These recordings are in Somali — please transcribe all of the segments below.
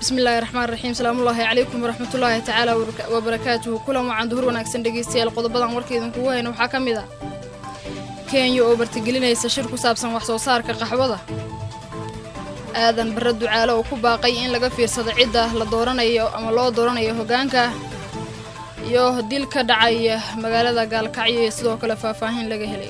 bismillahi raxmaan raxiim salaamullaahi calaykum waraxmatullaahi tacaala wabarakaatuhu kulan wacan duhur wanaagsan dhegeystayaal qodobadan warka idinkugu hayna waxaa ka mid ah kenya oo bartigelinaysa shir ku saabsan wax soo saarka qaxwada aadan barre ducaale oo ku baaqay in laga fiirsado cidda la dooranayo ama loo dooranayo hoggaanka iyo dil ka dhacay magaalada gaalkacyo iyo sidoo kale faahfaahin laga helay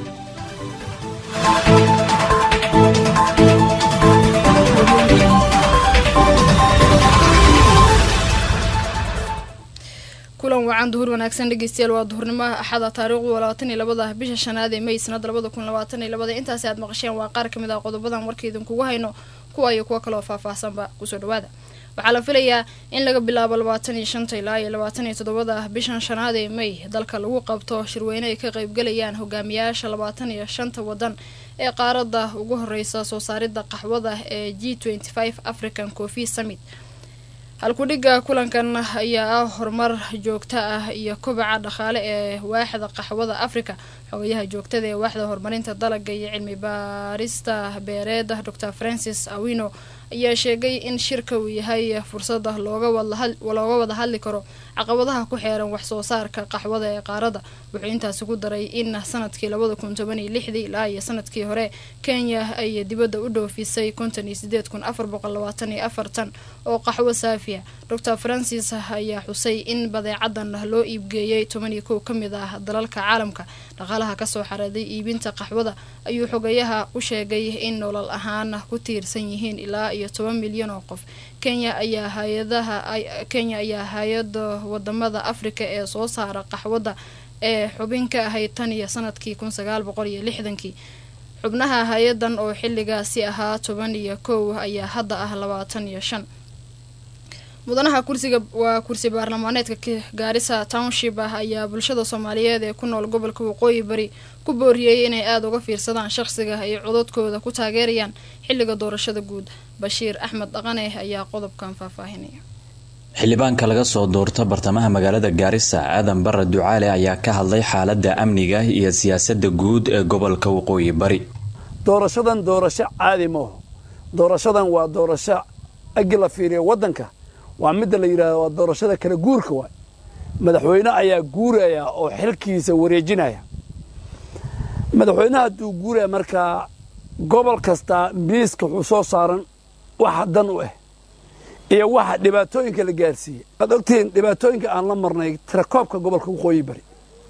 kulan wacan duhur wanaagsan dhegeystayaal waa duhurnimo axada taariikhdu waa labaatan iyo labada bisha shanaad ee may sanada labada kun labaatan iyo labada intaasi aad maqasheen waa qaar kamid ah qodobadan warka idinkugu hayno kuwa iyo kuwo kaleoo faahfaahsanba kusoo dhawaada waxaa la filayaa in laga bilaabo labaatan iyo shanta ilaa iyo labaatan iyo toddobada bishan shanaad ee may dalka lagu qabto shirweyne ay ka qaybgalayaan hogaamiyaasha labaatan iyo shanta wadan ee qaaradda ugu horeysa soo saaridda qaxwada ee g twenty five african coffee summit halkudhigga kulankan ayaa ah horumar joogto ah iyo kobaca dhaqaale ee waaxda qaxwada africa xogayaha joogtada ee waaxda horumarinta dalaga iyo cilmi baarista beereed dor francis awino ayaa sheegay in shirka uu yahay fursada looga wada hadli karo caqabadaha ku xeeran wax soo saarka qaxwada ee qaaradda wuxuu intaasi ku daray in sanadkii labada kun toban iyo lixdii ilaa iyo sanadkii hore kenya ay dibadda u dhoofisay konton iyo sideed kun afar boqol labaatan iyo afartan oo qaxwo saafiya dor francis ayaa xusay in badeecadan loo iibgeeyay toban iyo kow ka mid ah dalalka caalamka dhaqaalaha kasoo xareeday iibinta qaxwada ayuu xogayaha u sheegay in nolol ahaan ku tiirsan yihiin ilaa iyo toban milyan oo qof kenya ayaa hay-adaha kenya ayaa hay-ada wadamada africa ee soo saara qaxwada ee xubin ka ahayd tan iyo sanadkii kun sagaal boqol iyo lixdankii xubnaha hay-adan oo xilligaasi ahaa toban iyo kow ayaa hadda ah labaatan iyo shan mudanaha kursiga waa kursi baarlamaaneedka gaarisa township ah ayaa bulshada soomaaliyeed ee ku nool gobolka waqooyi bari ku booriyey inay aada uga fiirsadaan shaqsiga ay cododkooda ku taageerayaan xilliga doorashada guud bashiir axmed dhaqane ayaa qodobkan faahfaahinaya xildhibaanka laga soo doorto bartamaha magaalada gaarisa aadan barre ducaale ayaa ka hadlay xaaladda amniga iyo siyaasadda guud ee gobolka waqooyi bari doorashadan doorasho caadi maaho doorashadan waa doorasho agi la fiiriya waddanka waa midda la yidhahda waa doorashada kala guurka waay madaxweyne ayaa guuraya oo xilkiisa wareejinaya madaxweynaha hadduu guuraya markaa gobol kastaa miiska wuxuu soo saaran waxa dan u ah iyo waxa dhibaatooyinka la gaarsiiyey waad ogtihiin dhibaatooyinka aan la marnay tirakoobka gobolka waqooyi bari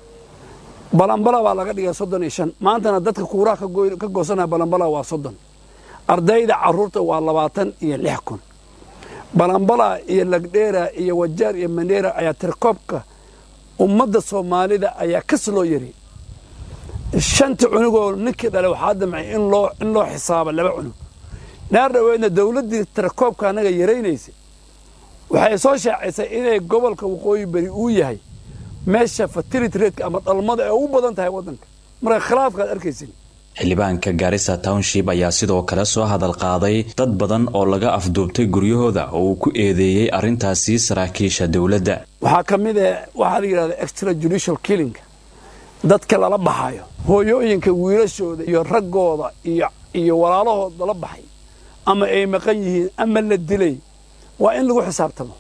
balambala baa laga dhigay soddon iyo shan maantana dadka kuuraha ka goosanaya balambala waa soddon ardayda carruurta waa labaatan iyo lix kun balambala iyo lagdheera iyo wajaar iyo mandheera ayaa tirakoobka ummadda soomaalida ayaa kas loo yari shanta cunugoo ninkii dhalay waxaa damcay in loo in loo xisaabo laba cunug naar dhaweedna dawladdii tirakoobka annaga yaraynaysay waxay soo shaacaysay inay gobolka waqooyi beri uu yahay meesha fertility ratka ama dhalmada ee ugu badan tahay waddanka marka khilaafkaad arkaysin xildhibaanka gaarisa township ayaa sidoo kale soo hadal qaaday dad badan oo laga afduubtay guryahooda oo uu ku eedeeyey arrintaasi saraakiisha dowladda waxaa ka mid ah waxaa la yidhahda extra judicial killinga dadka lala baxayo hooyooyinka wiilashooda iyo raggooda iyo iyo walaalahood lala baxay ama ay maqan yihiin ama la dilay waa in lagu xisaabtamo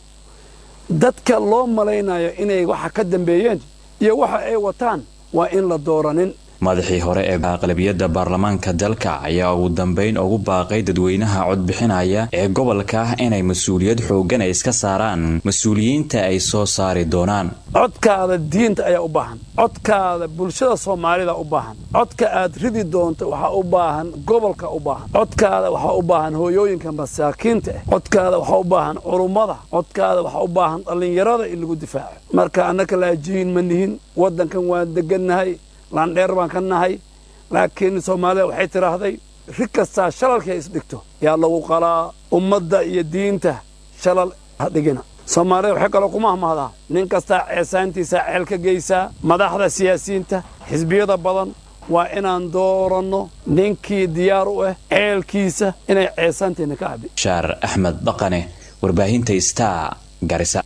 dadka loo malaynayo inay waxa ka dambeeyeen iyo waxa ay wataan waa in la dooranin madaxii hore ee aqlabiyadda baarlamaanka dalka ayaa ugu dambayn ugu baaqay dadweynaha codbixinaya ee gobolka inay mas-uuliyad xooggan ay iska saaraan mas-uuliyiinta ay soo saari doonaan codkaada diinta ayaa u baahan codkaada bulshada soomaalida u baahan codka aad ridi doonto waxaa u baahan gobolka u baahan codkaada waxaa u baahan hooyooyinka masaakiinta ah codkaada waxaa u baahan culummada codkaada waxaa u baahan dhallinyarada in lagu difaaco marka annaka laajihiin ma nihin waddankan waan degannahay laandheer baan ka nahay laakiin soomaalida waxay tidhaahday rig kastaa shalalkay isdhigto yaa lagu qalaa ummadda iyo diinta shalal ha dhigina soomaalida waxay kaloo kuma ahmahdaa nin kastaa ceesaantiisaa ceel ka geysaa madaxda siyaasiyiinta xisbiyada badan waa inaan dooranno ninkii diyaar u ah ceelkiisa inay ceesaanteenna ka cabi shaar axmed dhaqane warbaahinta star garisa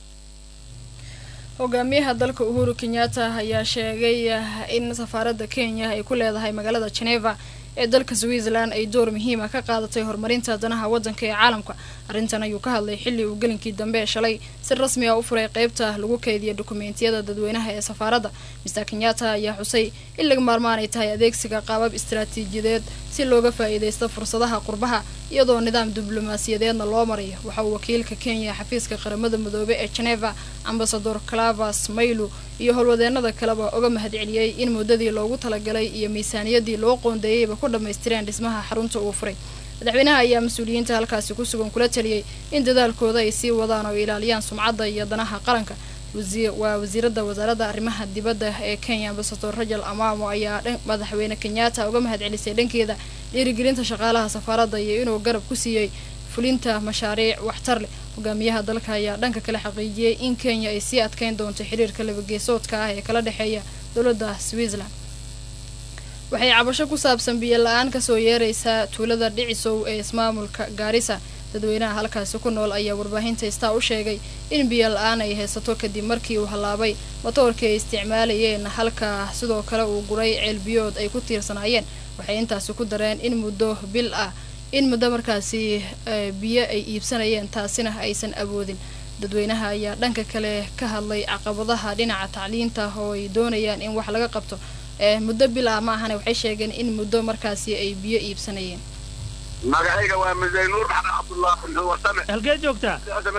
hogaamiyaha dalka uhuru kenyatta ayaa sheegay in safaaradda kenya ay ku leedahay magaalada geneva ee dalka switzerland ay door muhiima ka qaadatay horumarinta danaha waddanka ee caalamka arrintan ayuu ka hadlay xilli uu gelinkii dambe ee shalay si rasmi ah u furay qeybta lagu keydiya dukumeentiyada dadweynaha ee safaaradda mister kenyatta ayaa xusay in laga maarmaan ay tahay adeegsiga qaabab istaraatiijiyadeed si looga faa-iideysto fursadaha qurbaha iyadoo nidaam diblomaasiyadeedna loo marayo waxa uu wakiilka kenya ee xafiiska qaramada midoobe ee geneva ambasador clavas maylu iyo howlwadeenada kaleba uga mahadceliyey in muddadii loogu talagalay iyo miisaaniyadii loo qoondeeyeyba ku dhammaystireen dhismaha xarunta uu furay madaxweynaha ayaa mas-uuliyiinta halkaasi ku sugan kula taliyey in dadaalkooda ay sii wadaan oo ilaaliyaan sumcadda iyo danaha qaranka waa wasiirada wasaaradda arrimaha dibadda ee kenya ambasador rajal amamo ayaa madaxweyne kenyatta uga mahadcelisay dhankeeda dhiirigelinta shaqaalaha safaaradda iyo inuu garab ku siiyey fulinta mashaariic waxtar leh hogaamiyaha dalka ayaa dhanka kale xaqiijiyey in kenya ay sii adkeyn doonto xiriirka labageesoodka ah ee kala dhexeeya dowladda switzerland waxay cabasho ku saabsan biyo la-aan kasoo yeereysa tuulada dhicisow ee ismaamulka gaarisa dadweynaha halkaasi ku nool ayaa warbaahinta istaa u sheegay in biyo la-aan ay haysato kadib markii uu hallaabay matoorkii ay isticmaalayeen halka sidoo kale uu guray ceelbiyood ay ku tiirsanaayeen waxay intaasi ku dareen in muddo bil ah in muddo markaasi biyo ay iibsanayeen taasina aysan awoodin dadweynaha ayaa dhanka kale ka hadlay caqabadaha dhinaca tacliinta oo ay doonayaan in wax laga qabto muddo bil ah ma ahane waxay sheegeen in muddo markaasi ay biyo iibsanayeen magacayga waa mudane nuur maxamed cabdullah muxuu warsame halkeed joogtaa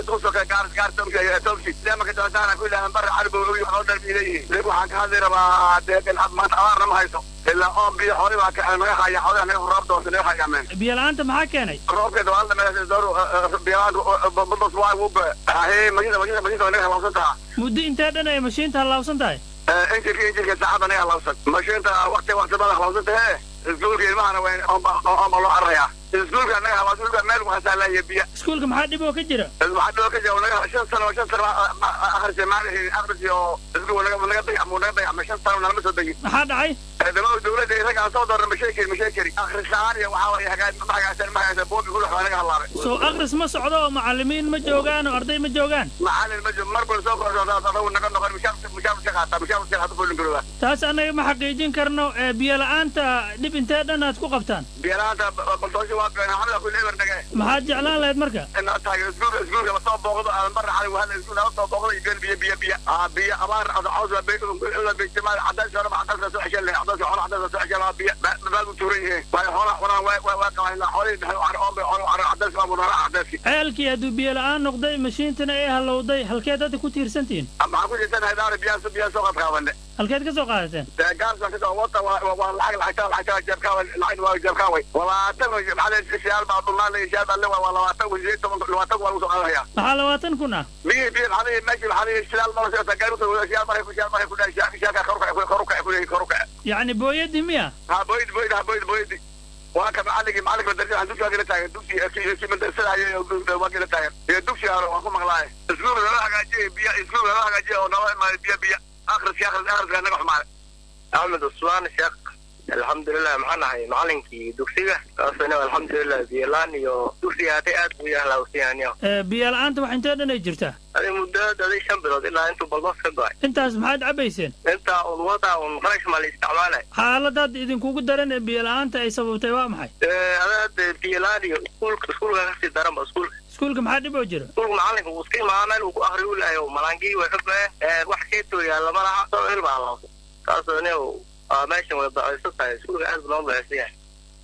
waxaan ka hadli rabaa deegan maanta abaarna ma hayso ilaa oon biyo xooli baa naga haya xoolaha naga roob doonta naga hayaameen biyo la-aanta maxaa keenay roobkeeda waa la dhameeyay door biyalaan bados waa ugu be ahe majida majida majida naga halawsan taha muddo intee dhan ay mashiinta halaawsan tahay injirka injirka saacadda naga halawsan mashiinta waqti waqti bada halawsan tahe iskuulka ilmahana waa ooma loo cararayaa iskuulka naga halawsan iskuulka meel waxaasaalaya biyo iskuulka maxaa dhib oo ka jira waxaa dhiboo ka jira naga shan sano shan sano akhrisay maalihi akhris iyo iskuul naga naga dayacmu naga dayacmay shan sano nalama soo degin maxaa dhacay ciidamada dawladda rag aan soo doorna ma sheegi kari ma sheegi kari akhris la-aan iyo waxaa waye hagaag ma hagaagsan ma hagaagsan boobi kulax waa naga halaabay soo akhris ma socdo oo macalimiin ma joogaan oo arday ma joogaan macalin ma jiro mar bal soo korso adagu naga noqon mushaar mushaar iska qaata mushaar iska qaata fulin garooda taas annaga ma xaqiijin karno ee biyo la-aanta dhib intee dhan aad ku qabtaan biyo la-aanta baldoosho waa been xamada kulli eber nage maxaad jeclaan lahayd marka inaad tahay iskuulka iskuulka ma soo booqdo aadan barra xalay wahada iskuul aa soo booqdo iyo biyo biyo biyo aa biyo abaar caws waa bay ila baytimaad cadays hore ma cadays soo xeshan leh cadays xoolo cadays soo xeshan biyo baad u tuuran yihiin waayo xoolaha cunaan waa waa waa qabaan xoolihii dhaxay waxaan oon bay xoolo caro cadays waa munara cadayski ceelkii hadduu biyo la-aan noqday mashiintana ay halowday halkeed hadda ku tiirsantihiin maxaan ku tiirsanahay daara biyaa biyaa soo qad qaabane halkeed ka soo qaadateen gaarsan kasoo wata waa lacag lacagta lacagta jeebkaa lacag waa jeebkaa way labaatan maxaa siyaal baa dhulnaan la siyaal baa le waa labaatan kun sideed toban labaatan kun waa lagu soo qaadanayaa maxaa labaatan kun ah biyi biyi maxaa meeshii maxaa siyaal baa lasoo gaari ku siyaal baa ku siyaal baa ku dhaay siyaal ka koruka koruka koruka koruka yacni booyadii miya ha booyad booyad ha booyad booyad waa ka macalligii macallinka madarasa waxaan dugsiga gala taagan dugsi kii madarasada ayo waa gala taagan iyo dugsi hore waan ku maqlaaye iskuul lala hagaajiye biyo iskuul lala hagaajiye oo nala imaaday biyo biyo akhriska akhriska akhriska naga xumaaday axmed cusmaan sheekh alxamdulilah maxaan ahay macalinkii dugsiga kaasina alxamdulilah biyolaan iyo dugsiga hatay aad buu yahlaawsiyaaniyo biyo la-aanta wax intee dhan ay jirtaa adi muddo daday shan bilood ilaa intuu baldoos ka go-ay intaas maxaad cabayseen intaa un wada un qarash maa la isticmaalay xaaladaad idinkugu daran ee biyo la-aanta ay sababtay waa maxay adaad biyolaan iyo iskuulka iskuulka kasii daranba iskuulka iskuulka maxaa dhib oo jira iskuulka macalinka wuu iska imaada meel uu ku akri u lahay malaangii way ka go-een wax keetoo yaalla ma laha soo il baa halawsa kaasoo nin meeshan way dacaysan tahay iskuulka aad buu noo dacaysan yahay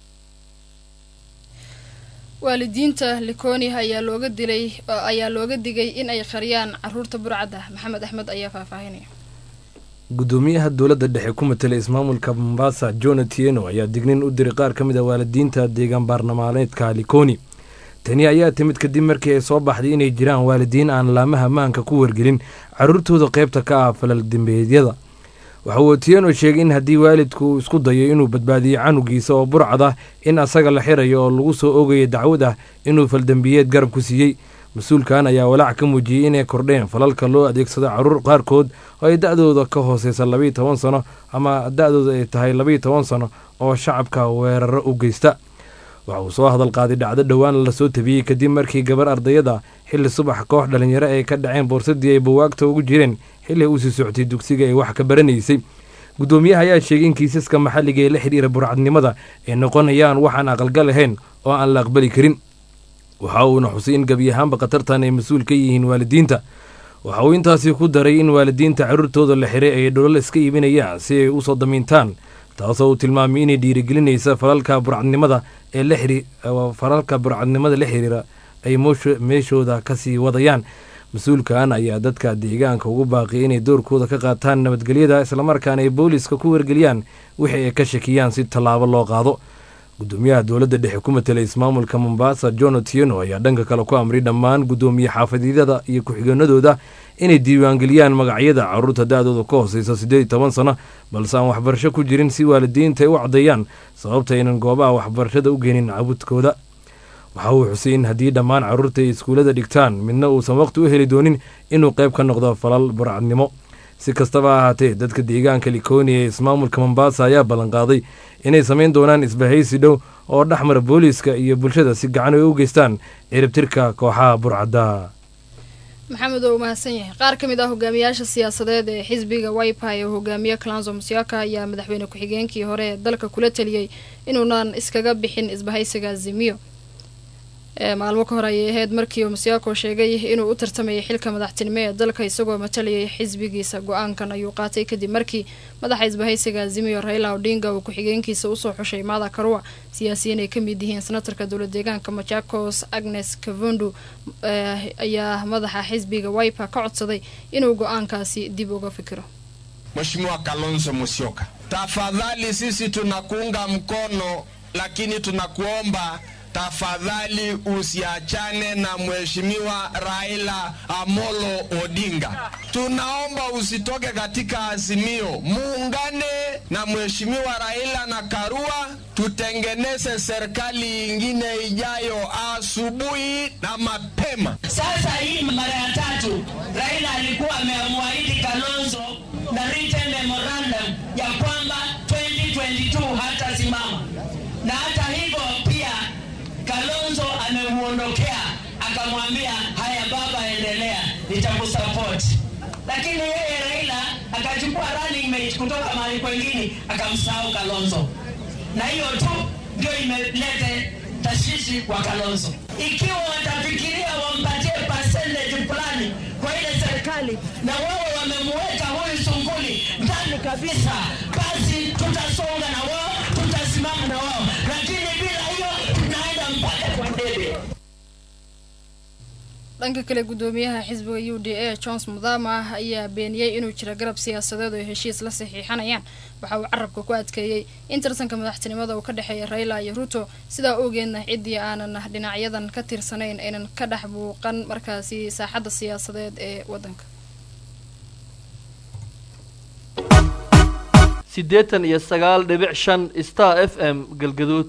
waalidiinta likoni ayaa looga dilay ayaa looga digay in ay qariyaan caruurta burcadda maxamed axmed ayaa faahfaahinaya gudoomiyaha dowladda dhexe ku matelay ismaamulka mombasa jona tieno ayaa dignin u diray qaar ka mid a waalidiinta deegaan baarlamaaneedka likoni tani ayaa timid kadib markii ay soo baxday inay jiraan waalidiin aan laamaha maanka ku wargelin caruurtooda qaybta ka ah falal dembeedyada waxa uu otieno sheegay in haddii waalidku uu isku dayo inuu badbaadiyo canugiisa oo burcad ah in asaga la xirayo oo lagu soo ogayo dacwad ah inuu faldembiyeed garab ku siiyey mas-uulkan ayaa walaac ka muujiyey inay kordheen falalka loo adeegsado caruur qaarkood oo ay da-dooda ka hooseysa labayo toban sano ama da-dooda ay tahay labayo toban sano oo shacabka weeraro u geysta waxa uu soo hadal qaaday dhacdo dhowaan lasoo tabiyey kadib markii gabar ardayada xilli subax koox dhalinyaro ay ka dhaceen boorsadii ay buwaagta ugu jireen xilli ay usii socotay dugsiga ay wax ka baranaysay guddoomiyaha ayaa sheegay in kiisaska maxalliga ee la xidhiira burcadnimada ay noqonayaan waxaan aqalgal ahayn oo aan la aqbali karin waxa uuna xusay in gebi ahaanba khatartan ay mas-uul ka yihiin waalidiinta waxa uu intaasi ku daray in waalidiinta carruurtooda la xiray ay dholol iska iibinayaan si ay u soo damiintaan taasoo uu tilmaamay inay dhiirigelinaysa falalka burcadnimada ee la xiri falalka burcadnimada la xiriira ay meeshooda kasii wadayaan mas-uulkan ayaa dadka deegaanka ugu baaqiyay inay doorkooda ka qaataan nabadgelyada islamarkaana ay booliska ku wargeliyaan wixii ay ka shakiyaan si tallaabo loo qaado gudoomiyaha dowladda dhexe ku matelay ismaamulka mombasa john otieno ayaa dhanka kale ku amray dhammaan guddoomiye xaafadyada iyo ku-xigeenadooda inay diiwaangeliyaan magacyada carruurta da-dooda ka hooseysa siddeed iyo toban sano balse aan waxbarasho ku jirin si waalidiinta ay u caddeeyaan sababta aynan goobaha waxbarashada u geenin cabudkooda waxa uu xusay in haddii dhammaan carruurta ay iskuullada dhigtaan midna uusan waqti u heli doonin inuu qayb ka noqdo falal burcadnimo si kastaba ha ahaatee dadka deegaanka likoni ee ismaamulka mombasa ayaa ballanqaaday inay samayn doonaan isbahaysi dhow oo dhexmara booliiska iyo bulshada si gacan ay u geystaan ciribtirka kooxaha burcadda maxamed oo mahadsan yahay qaar ka mid ah hogaamiyaasha siyaasadeed ee xisbiga wipa ee hogaamiye clanso musiaka ayaa madaxweyne ku-xigeenkii hore ee dalka kula taliyey inuunan iskaga bixin isbahaysiga zimiyo maalmo ka hor ayay ahayd markii musiako sheegay inuu u tartamayay xilka madaxtinimo ee dalka isagoo matalayay xisbigiisa go-aankan ayuu qaatay kadib markii madaxa isbahaysiga azimiyo raila odinga uu ku-xigeenkiisa usoo xushay maada karua siyaasiyiin ay ka mid yihiin senatarka dowla deegaanka machakos agnes kavundu ayaa madaxa xisbiga wipa ka codsaday inuu go-aankaasi dib uga fikiro Mheshimiwa Kalonzo Musyoka, tafadhali sisi tunakuunga mkono, lakini tunakuomba tafadhali usiachane na mheshimiwa Raila Amolo Odinga. Tunaomba usitoke katika Azimio, muungane na mheshimiwa Raila na Karua, tutengeneze serikali ingine ijayo asubuhi na mapema. Sasa hii mara ya tatu Raila alikuwa amemwahidi Kalonzo na written memorandum ya kwamba 2022 hatasimama, na hata hivyo pia Kalonzo amemuondokea akamwambia, haya baba, endelea, nitakusupport. Lakini yeye Raila akachukua running mate kutoka mahali kwengine akamsahau Kalonzo, na hiyo tu ndio imelete tashwishi kwa Kalonzo. Ikiwa watafikiria wampatie percentage fulani kwa ile serikali na wao wamemuweka huyu Sunguli ndani kabisa, basi tutasonga na wao, tutasimama na wao, lakini bila hiyo tunaenda mpaka kwa ndege. dhanka kale gudoomiyaha xisbiga u d a jones mudama ayaa beeniyey inuu jiro garab siyaasadeed oo heshiis la saxiixanayaan waxa uu carabka ku adkeeyey in tartanka madaxtinimada uu ka dhexeeya raila iyo ruto sidaa ogeedna ciddii aanan dhinacyadan ka tirsanayn aynan ka dhex buuqan markaasi saaxadda siyaasadeed ee waddanka siddeetan iyo sagaal dhibic shan star f m galgaduud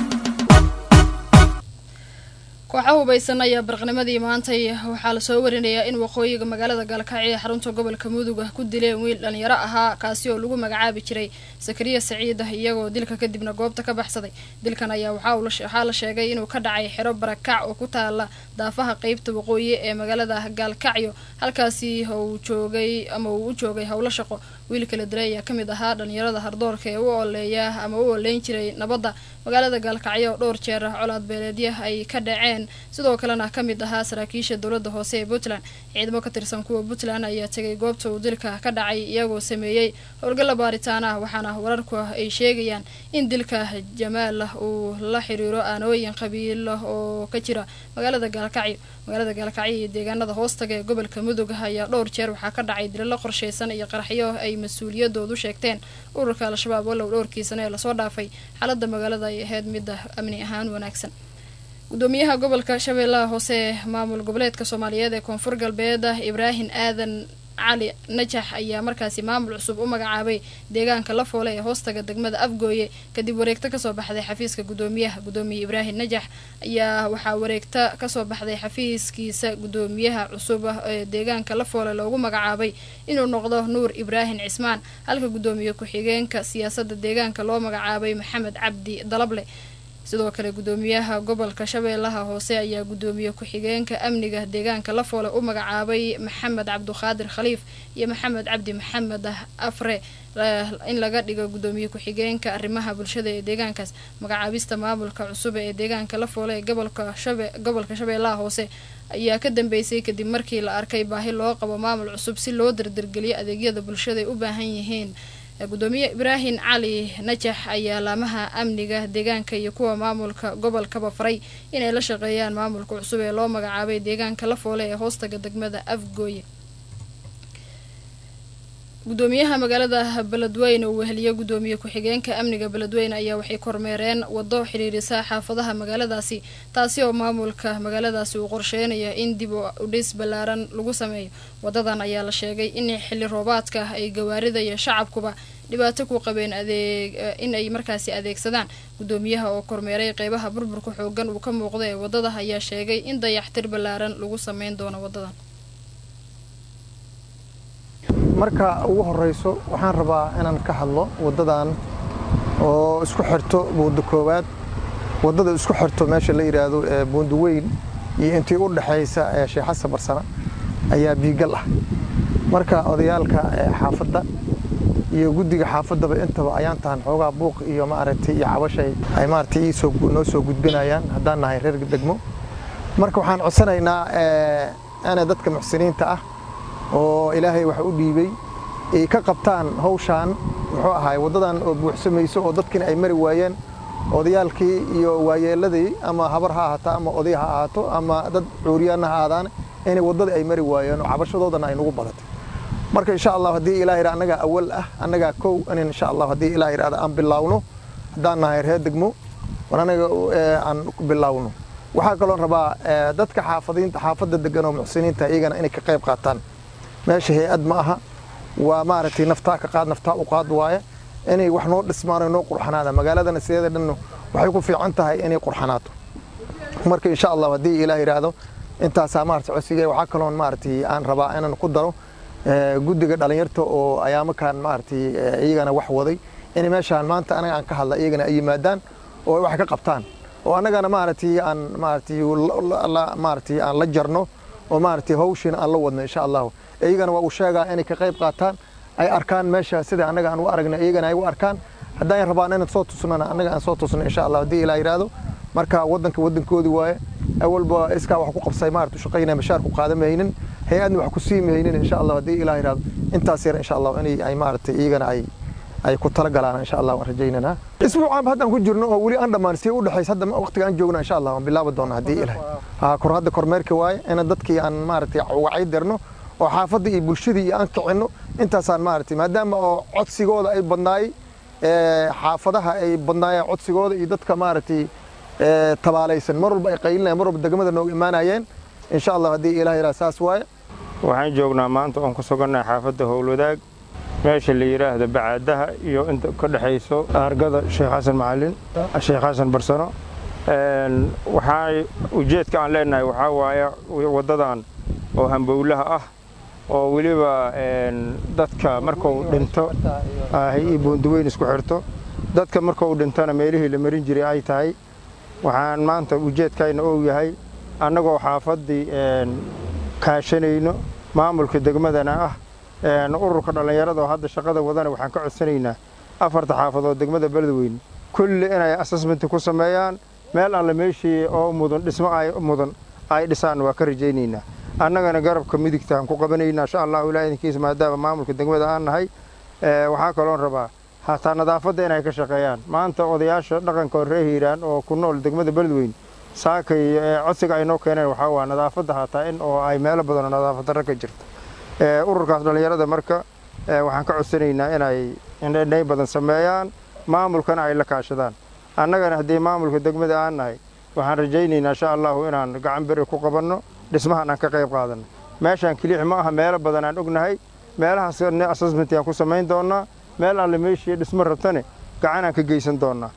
kooxa hubaysan ayaa barqnimadii maantay waxaa lasoo warinayaa in waqooyiga magaalada gaalkacyo ee xarunta gobolka mudug ah ku dileen wiil dhalinyaro ahaa kaasi oo lagu magacaabi jiray sakariya saciid ah iyagoo dilka kadibna goobta ka baxsaday dilkan ayaa waxaa la sheegay inuu ka dhacay xero barakac oo ku taala daafaha qeybta waqooyi ee magaalada gaalkacyo halkaasi uu joogay ama uu u joogay howlo shaqo wiilka la dilay ayaa kamid ahaa dhalinyarada hardoorka ee u ooleeya ama u ooleyn jiray nabadda magaalada gaalkacyo oo dhowr jeer ah colaad beeleedya ay ka dhaceen sidoo kalena ka mid ahaa saraakiisha dowladda hoose ee puntland ciidamo ka tirsan kuwa puntland ayaa tegay goobta uu dilka ka dhacay iyagoo sameeyey howlgalla baaritaan ah waxaana wararku ay sheegayaan in dilka jamaal uu la xiriiro aanooyin qabiil oo ka jira magaalada gaalkacyo magaalada gaalkacyo iyo deegaanada hoostaga ee gobolka mudug ayaa dhowr jeer waxaa ka dhacay dilalo qorshaysan iyo qaraxyo ay mas-uuliyadoodu sheegteen ururka al-shabaab walow dhowrkiisana ee lasoo dhaafay xaalada magaalada ay ahayd midda amni ahaan wanaagsan gudoomiyaha gobolka shabeellaha hoose ee maamul goboleedka soomaaliyeed ee koonfur galbeed ibraahim aadan cali najax ayaa markaasi maamul cusub u magacaabay deegaanka la foole ee hoostaga degmada afgooye kadib wareegto kasoo baxday xafiiska gudoomiyaha gudoomiye ibraahim najax ayaa waxaa wareegto kasoo baxday xafiiskiisa gudoomiyaha cusub ee deegaanka la foole loogu magacaabay inuu noqdo nuur ibraahim cismaan halka gudoomiye ku-xigeenka siyaasada deegaanka loo magacaabay maxamed cabdi dalable sidoo kale gudoomiyaha gobolka shabeellaha hoose ayaa gudoomiye ku-xigeenka amniga deegaanka lafoole u magacaabay maxamed cabduqaadir khaliif iyo maxamed cabdi maxamed afre in laga dhigo gudoomiye ku-xigeenka arrimaha bulshada ee deegaankaas magacaabista maamulka cusub ee deegaanka lafoole ee gobolka shabe gobolka shabeellaha hoose ayaa ka dambeysay kadib markii la arkay baahi loo qabo maamul cusub si loo dardargeliyo adeegyada bulshada ay u baahan yihiin gudoomiye ibraahim cali najax ayaa laamaha amniga deegaanka iyo kuwa maamulka gobolkaba faray inay la shaqeeyaan maamulka cusub ee loo magacaabay deegaanka lafoole ee hoostaga degmada afgooye gudoomiyaha magaalada beledweyne uu weheliyo gudoomiye ku-xigeenka amniga beledweyne ayaa waxay kormeereen wado xidhiirisa xaafadaha magaaladaasi taasi oo maamulka magaaladaasi uu qorsheynayo in dib u dhis ballaaran lagu sameeyo wadadan ayaa la sheegay in xilli roobaadka ay gawaarida iyo shacabkuba dhibaato ku qabeen adeeg in ay markaasi adeegsadaan gudoomiyaha oo kormeeray qeybaha burburka xoogan uu ka muuqda ee wadada ayaa sheegay in dayaxtir ballaaran lagu sameyn doono wadadan marka ugu horeyso waxaan rabaa inaan ka hadlo waddadan oo isku xirto buundo koowaad waddada isku xirto meesha la yidhaahdo ee buundo weyn iyo intii u dhexaysa ee sheekh xasan barsana ayaa biigal ah marka odayaalka xaafadda iyo guddiga xaafaddaba intaba ayaan tahan xoogaa buuq iyo maaragtay iyo cabashay ay maaragtay iisoo noo soo gudbinayaan haddaan nahay reer degmo marka waxaan codsanaynaa inay dadka muxsiniinta ah oo ilaahay wax u dhiibay ay ka qabtaan hawshaan muxuu ahaay waddadan oo buuxsamayso oo dadkiina ay mari waayeen odayaalkii iyo waayeeladii ama habar ha ahaato ama oday ha ahaato ama dad cuuriyaanna ha aadaan inay waddadii ay mari waayeen oo cabashadoodana ay nagu badatay marka insha allah haddii ilaah yidhaa annagaa awal ah annagaa kow in insha allah haddii ilaah yidhahda aan bilaawno haddaan nahay reer degmo war anaga aan bilaawno waxaa kaloon rabaa dadka xaafadiinta xaafadda degan oo muxsiniinta iyagana inay ka qayb qaataan meesha hay-ad ma aha waa maaragtay naftaa ka qaad naftaa u qaad waaye inay wax noo dhismaan noo qurxanaada magaaladana sideeda dhan waxay ku fiican tahay inay qurxanaato marka insha allah haddii ilaah yidhaahdo intaasaa maarata codsiga waxaa kaloon maaragtay aan rabaa inaan ku daro guddiga dhalinyarta oo ayaamakan maaragtay iyagana wax waday inay meeshaan maanta anaga aan ka hadla iyagana ay yimaadaan oo wax ka qabtaan oo annagana maaragtay aan maaragtay maaragtay aan la jarno oo maaragtay hawshiina aan la wadno insha allahu iyagana waa uu sheegaa inay ka qayb qaataan ay arkaan meesha sida annaga aan u aragna iyagana ay u arkaan haddaan rabaan inaan soo tusnana annaga aan soo tusno insha allah haddii ilaa yidhaahdo marka waddanka waddankoodii waaye awalba iskaa wax ku qabsay maarata shaqaynaya mashaar ku qaadan maynin hay-adna wax ku sii maynin insha allah haddii ilaa yidhaahdo intaas yar insha allah inay ay maaragtay iyagana ay ay ku talagalaan insha allah waan rajaynanaa isbuucaan haddaan ku jirno oo weli aan dhammaan si u dhexays hadda waqtiga aan joogna insha allah waan bilaabi doona haddii ilahay haa kor hadda kormeerka waaye ina dadkii aan maaragtay wacyi dirno oo xaafadda iyo bulshadii iyo aan kicinno intaasaan maaragtay maadaama oo codsigooda ay badnaayey xaafadaha ay badnaayeen codsigooda iyo dadka maaragtay tabaalaysan mar walba ay qaylinayeen mar walba degmada nooga imaanayeen insha allah haddii ilaah yidhaha saas waaye waxaan joognaa maanta oon ku sugannahay xaafadda howlwadaag meesha la yidhaahdo bacaadaha iyo inta ka dhexayso argada sheekh xasan macalin sheekh xasan barsano waxaa ujeedka aan leenahay waxaa waaye waddadan oo hambowlaha ah oo weliba dadka markuu dhinto iyo buunduweyn isku xirto dadka markuu dhintona meelihii la marin jiray ay tahay waxaan maanta ujeedkayna ou yahay annagoo xaafaddii kaashanayno maamulka degmadana ah ururka dhallinyarada oo hadda shaqada wadana waxaan ka codsanaynaa afarta xaafadood degmada beledweyne kulli inay assessment ku sameeyaan meel alle meeshii oo mudan dhismo ay mudan ay dhisaan waa ka rajaynaynaa annagana garabka midigtaan ku qabanaynaa insha allahu ilaah idinkiisa maadaama maamulka degmada aan nahay waxaa kaloon rabaa hataa nadaafadda inay ka shaqeeyaan maanta odayaasha dhaqanka ree hiiraan oo ku nool degmada beledweyne saakay codsiga ay noo keeneen waxaa waa nadaafadda hataa in oo ay meelo badanoo nadaafad darro ka jirto ururkaas dhallinyarada marka waxaan ka codsanaynaa inay indhay badan sameeyaan maamulkana ay la kaashadaan annagana haddii maamulka degmada aan nahay waxaan rajaynaynaa insha allahu inaan gacan beri ku qabanno dhismahan aan ka qayb qaadanno meeshaan kiliix ma aha meelo badan aan ognahay meelahaas assessment aan ku samayn doonnaa meel alle meeshii dhismo rabtane gacan aan ka geysan doonnaa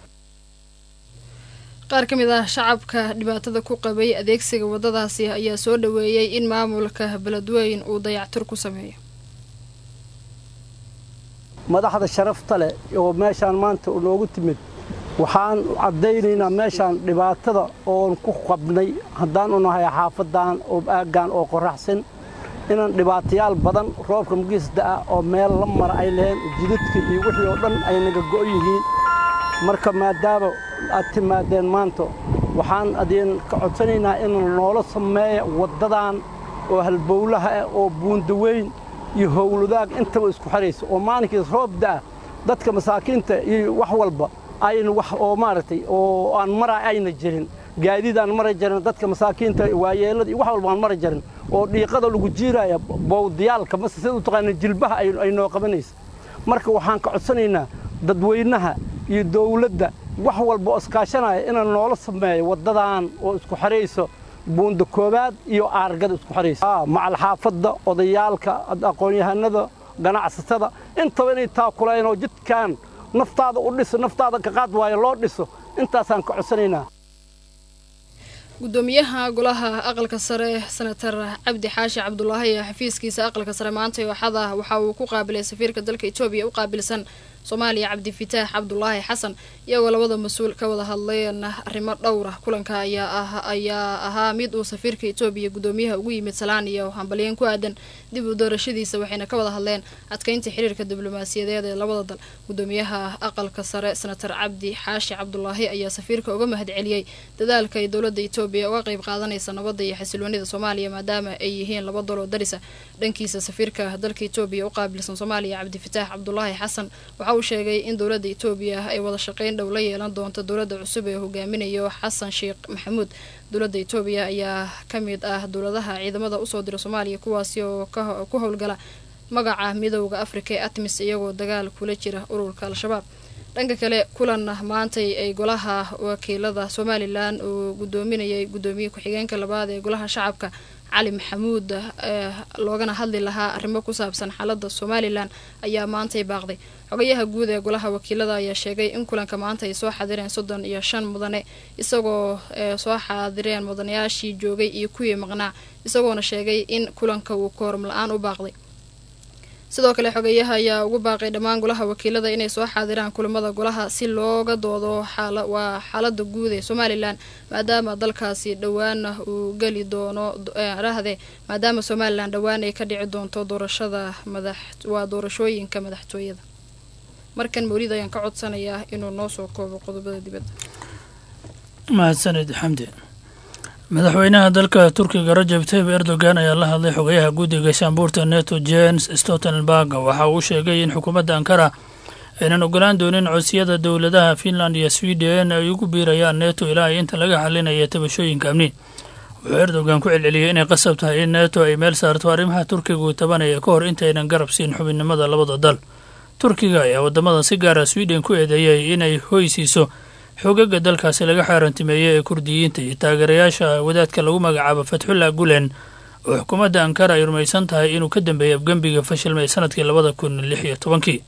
qaar ka mid ah shacabka dhibaatada ku qabay adeegsiga waddadaasi ayaa soo dhoweeyey in maamulka beledweyn uu dayactir ku sameeyo madaxda sharafta leh oo meeshaan maanta noogu timid waxaan caddaynaynaa meeshaan dhibaatada oon ku qabnay haddaan u nahay xaafadan oo aaggan oo qoraxsan inaan dhibaatayaal badan roobka magiisda ah oo meel la mara ay leheen jidadka iyo wixii oo dhan ay naga go' yihiin marka maadaama aad timaadeen maanta waxaan adin ka codsanaynaa in noola sameeya waddadan oo halbowlaha ah oo buundaweyn iyo howladaag intaba isku xidhaysa oo maalinkiis roob da'a dadka masaakiinta iyo wax walba ayna wax oo maaragtay oo aan mara ayna jirin gaadiid aan mara jirin dadka masaakiinta waayeelada iyo wax walba aan mara jirin oo dhiiqada lagu jiiraya bowdiyaalka mase sida u taqaana jilbaha ay noo qabanaysa marka waxaan ka codsanaynaa dadweynaha iyo dawladda wax walba oo iskaashanaya inaan noola sameeyo waddadan oo isku xidhayso buunda koowaad iyo aargada isku xidhaysa macal xaafadda odayaalka aqoon-yahanada ganacsatada intaba inay taakuleen oo jidkan naftaada u dhiso naftaada ka qaad waayo loo dhiso intaasaan ka codsanaynaa gudoomiyaha golaha aqalka sare senator cabdi xaashi cabdulaahi ee xafiiskiisa aqalka sare maanta axada waxa uu ku qaabilay safiirka dalka etoobiya u qaabilsan soomaaliya cabdifitaax cabdulaahi xasan iyagoo labada mas-uul ka wada hadleen arrimo dhowra kulanka ayaa ahaa mid uu safiirka etoobiya gudoomiyaha ugu yimid salaan iyo hambalyen ku aadan dib u doorashadiisa waxayna ka wada hadleen adkeynta xiriirka diblomaasiyadeed ee labada dal gudoomiyaha aqalka sare senator cabdi xaashi cabdulaahi ayaa safiirka uga mahad celiyey dadaalka ay dowlada etoobiya uga qeyb qaadanaysa nabadda iyo xasiloonida soomaaliya maadaama ay yihiin laba daloo darisa dhankiisa safiirka dalka etoobiya u qaabilsan soomaaliya cabdifitaax cabdulaahi xasan waxa uu sheegay in dowladda etoobiya ay wada shaqeyn dhow la yeelan doonto dowladda cusub ee hoggaaminayo xasan sheekh maxamuud dowladda etoobiya ayaa ka mid ah dowladaha ciidamada usoo dira soomaaliya kuwaasi oo ku howlgala magaca midowda afrika ee atmis iyagoo dagaal kula jira ururka al-shabaab dhanka kale kulan maantay ay golaha wakiilada somalilan uu gudoominayay gudoomiye ku-xigeenka labaad ee golaha shacabka cali maxamuud loogana hadli lahaa arrimo ku saabsan xaalada somalilan ayaa maantay baaqday xogayaha guud ee golaha wakiilada ayaa sheegay in kulanka maanta ay soo xadireen soddon iyo shan mudane isagoo soo xaadireen mudanayaashii joogay iyo kuwii maqnaa isagoona sheegay in kulanka uu kooram la-aan u baaqday sidoo kale xogeyaha ayaa ugu baaqay dhammaan golaha wakiilada inay soo xaadiraan kulamada golaha si looga doodo waa xaalada guud ee somalilan maadaama dalkaasi dhowaan uu geli doono rahde maadaama somalilan dhowaan ay ka dhici doonto doorashada madax waa doorashooyinka madaxtooyada markan mawlid ayaan ka codsanayaa inuu noo soo koobo qodobada dibadda mahadsanid xamdi madaxweynaha dalka turkiga rajab tayib erdogan ayaa la hadlay xogayaha guddiga shaambuurta neto jens stoltenberg waxa uu sheegay in xukuumadda ankara aynan ogolaan doonin codsiyada dowladaha finland iyo sweden ay ugu biirayaan neto ilaa ay inta laga xalinaya tabashooyinka amni wuxuu erdogan ku celceliyey inay qasab tahay in neto ay meel saarto arrimaha turkiga uu tabanaya ka hor intaynan garab siin xubinnimada labada dal turkiga ayaa waddamadan si gaara sweden ku eedeeyay inay hoysiiso xogaga dalkaasi laga xaarantimeeyey ee kurdiyiinta iyo taageerayaasha wadaadka lagu magacaabo fatxullah gulen oo xukuumadda ankara ay rumaysan tahay inuu ka dambeeyay afgembiga fashilmay sanadkii labada kun lix iyo tobankii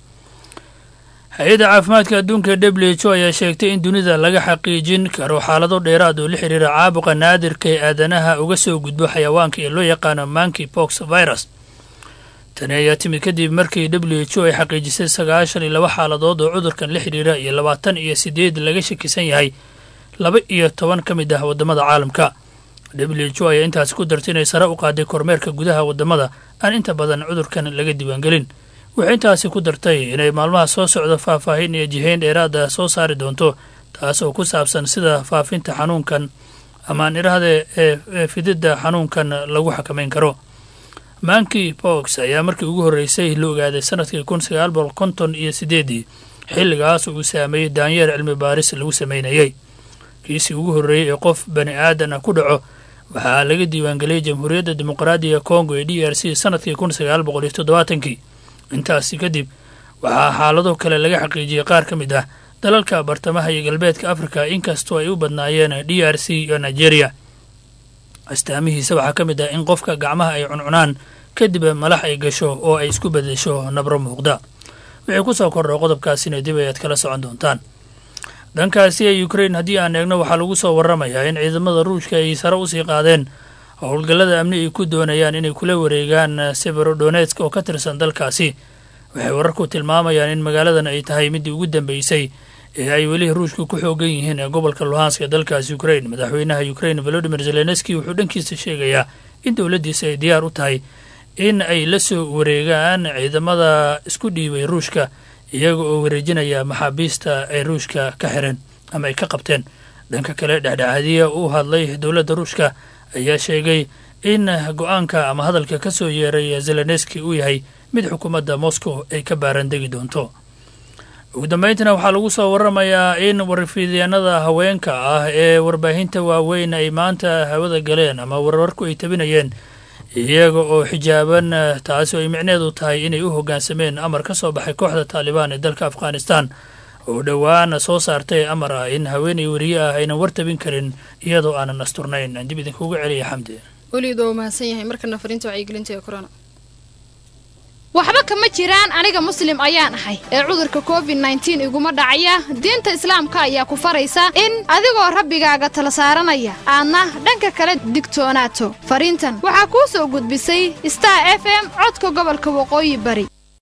hay-adda caafimaadka adduunka w h o ayaa sheegtay in dunida laga xaqiijin karo xaalado dheeraad oo la xiriira caabuqa naadirka ee aadanaha uga soo gudbo xayawaanka ee loo yaqaano manki box virus tani ayaa timid kadib markii w h o ay xaqiijisay sagaashan iyo laba xaaladood oo cudurkan la xidhiira iyo labaatan iyo sideed laga shakisan yahay laba iyo toban ka mid ah waddamada caalamka w h o ayaa intaasi ku dartay inay sare u qaaday kormeerka gudaha waddamada aan inta badan cudurkan laga diiwaangelin waxay intaasi ku dartay inay maalmaha soo socda faahfaahin iyo jihayn dheeraada soo saari doonto taas oo ku saabsan sida faafinta xanuunkan amaan idhaahde ee fididda xanuunkan lagu xakamayn karo manki box ayaa markii ugu horreysay la ogaaday sanadkii kun sagaal boqol konton iyo sideedii xilligaas uu saameeyey daanyeer cilmi baaris lagu sameynayey kiisii ugu horreeyey ee qof bani aadan ah ku dhaco waxaa laga diiwaangeliyey jamhuuriyadda dimuqraadiga kongo ee d r c sanadkii kun sagaal boqol iyo toddobaatankii intaasi kadib waxaa xaalado kale laga xaqiijiyey qaar ka mid ah dalalka bartamaha iyo galbeedka afrika inkastoo ay u badnaayeen d r c iyo nigeria astaamihiisa waxaa ka mid ah in qofka gacmaha ay cuncunaan kadib malax ay gasho oo ay isku bedesho nabro muuqda wixii ku soo kordha qodobkaasina dib ayaad kala socon doontaan dhankaasi ee ukrain haddii aan eegno waxaa lagu soo warramayaa in ciidamada ruushka ay sare usii qaadeen howlgallada amni ay ku doonayaan inay kula wareegaan severodonetsk oo ka tirsan dalkaasi waxay wararku tilmaamayaan in magaaladan ay tahay midii ugu dambeysay ee ay weli ruushka ku xoogan yihiin ee gobolka luhanska dalkaasi ukrain madaxweynaha ukrain volodimir zelenski wuxuu dhankiisa sheegayaa in dowladdiisa ay diyaar u tahay in ay la soo wareegaan ciidamada isku dhiibay ruushka iyaga oo wareejinaya maxaabiista ay ruushka ka xireen ama ay ka qabteen dhanka kale dhexdhexaadiya u hadlay dowladda ruushka ayaa sheegay in go-aanka ama hadalka ka soo yeeray zelenski uu yahay mid xukuumadda moscow ay ka baarandegi doonto ugu dambeyntina waxaa lagu soo waramayaa in warfiidyaanada haweenka ah ee warbaahinta waaweyn ay maanta hawada galeen ama warwarku ay tabinayeen iyaga oo xijaaban taasi oo ay micneedu tahay inay u hoggaansameen amar ka soo baxay kooxda taalibaan ee dalka afghanistan oo dhowaan soo saartay amar ah in haweenay weriye ah aynan wartabin karin iyadoo aanan asturnayn dib idinkuga celiya xamdi weliid waa mahadsan yahay markana fariinta wacyigelinta ee corona waxba kama jiraan aniga muslim ayaan ahay ee cudurka covid nneteen iguma dhacaya diinta islaamka ayaa ku faraysa in adigoo rabbigaaga tala saaranaya aadna dhanka kale digtoonaato fariintan waxaa kuu soo gudbisay star f m codka gobolka waqooyi bari